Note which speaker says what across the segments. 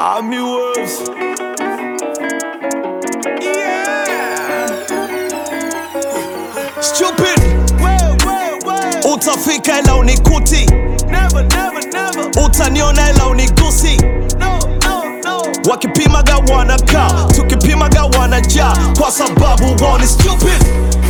Speaker 1: Army Wolves. Yeah. Stupid. Utafika ila unikuti,
Speaker 2: Never, never, never.
Speaker 1: utaniona ila unigusi.
Speaker 2: No, no, no.
Speaker 1: Wakipimaga wanakaa, tukipimaga wanajaa, kwa sababu wao ni stupid.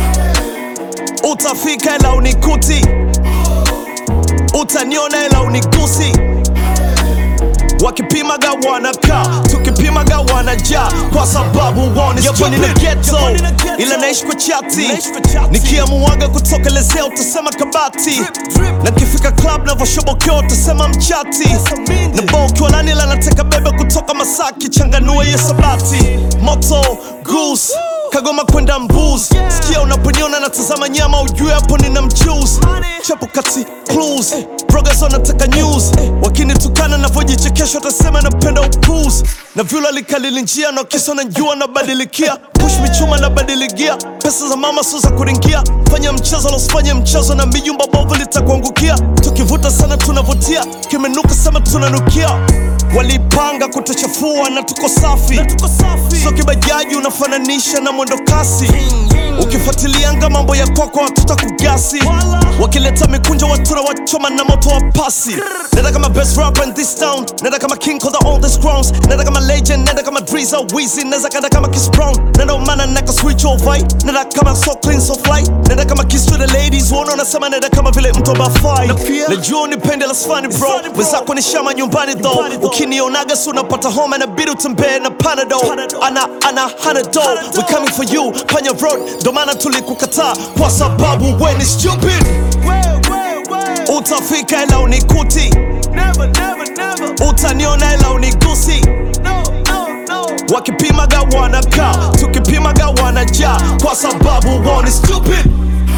Speaker 1: Utafika ila unikuti, utaniona ila unigusi. Wakipimaga wanakaa, tukipimaga wanajaa, kwa sababu wao ni stupid. Ni ghetto, ila naishi kwa chati, nikiamuaga kutokelezea utasema kabati, na kifika club navoshobokea utasema mchati, na bao ukiwa nani ila nateka bebe kutoka Masaki, changanua hiyo sabati, moto goose Kagoma kwenda mbuz Sikia unaponiona natazama nyama ujue hapo nina mchuzi Chapo kati clues Progress wanataka news Wakinitukana navyojichekesha watasema napenda upuzi Na vyula likalili njia na kisa najua nabadilikia Push michuma nabadiligia Pesa za mama sio za kuringia Fanya mchezo losifanye mchezo na mijumba bovu litakuangukia Tukivuta sana tunavutia Kimenuka sema tunanukia Walipanga kutuchafua na tuko safi so kibajaji unafananisha na mwendo kasi ukifuatilianga mambo ya kwako watuta kugasi wakileta mikunjo watura wachoma na moto wa pasi nenda kama best rapper in this town nenda kama king of the oldest crowns nenda kama legend nenda kama Drizzy Weezy nenda kanda kama Chris Brown nenda umana naka switch over nenda kama so clean so fly nenda kama kiss to the ladies uone unasema nenda kama vile mtu abafai najua unipende la sfani bro wenzako ni shama nyumbani though ukinionaga si unapata homa na bidi utembee na panado ana ana hanado we coming for you panya road ndo maana tulikukataa kwa sababu we ni stupid
Speaker 2: Way, way, way.
Speaker 1: utafika ila unikuti
Speaker 2: Never, never, never.
Speaker 1: utaniona ila unigusi
Speaker 2: No, no, no.
Speaker 1: wakipimaga wanakaa tukipimaga wanajaa kwa sababu wao ni stupid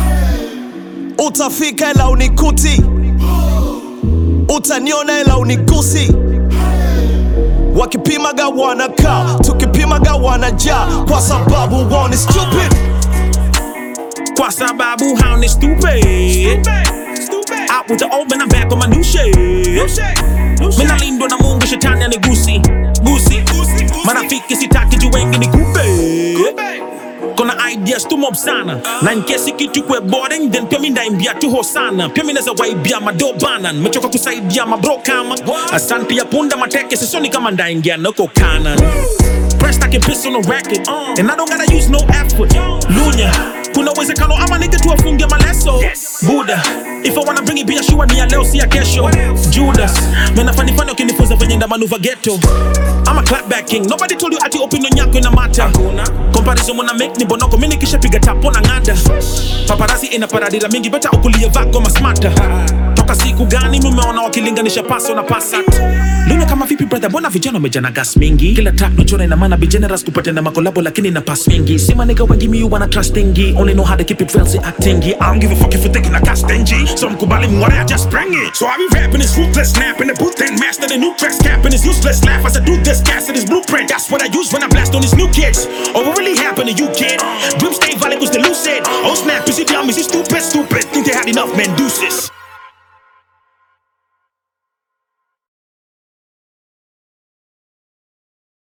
Speaker 1: utafika ila unikuti utaniona ila unigusi wakipimaga wanakaa tukipimaga wanajaa kwa sababu wao ni stupid
Speaker 3: Kwa sababu hao ni stupid
Speaker 2: Stupid.
Speaker 3: Out with the old man, I'm back on my new shit Mina lindwa na mungu shetani anigusi Gusi Marafiki sitaki juu wengi ni kupe Kona ideas tu mob sana Na in case kitu kwe boring Then pia mi ndaimbia tu hosana Pia mi naza waibia madobana Nimechoka kusaidia mabro kama Asante ya punda mateke Sisoni kama ndaingia nako kanan Pressed I can piss on the record And I don't gotta use no effort Lunya Kuna uwezekano ama nige tu afunge maleso Buddha If I wanna bring it be sure ni ya leo si ya kesho Judas Mena fani fani ukinifunza venye nda manuva ghetto I'm a clapback king Nobody told you ati opinion yako ina mata Comparison muna make ni bonoko Mini kisha piga tapo na ngada Paparazzi ina paradira mingi Beta ukulie vako masmata Toka siku gani mumeona wakilinganisha paso na pasat Luna kama vipi brother mbona vijana wamejana gas mingi Kila track nachora ina maana be generous kupata na makolabo lakini na pass mingi Sima nigga wengi mi wanna trustingi Only know how to keep it real si actingi I don't give a fuck if you taking a gas stingy So mkubali mware I just bring it So I be rapping this ruthless snap in the booth and master the new tracks capping this useless laugh as I do this cast this blueprint That's what I use when I blast on these new kids Oh what really happened to you kid Dream stay valid was the lucid Oh snap is you dumb is you stupid stupid Think they had enough man deuces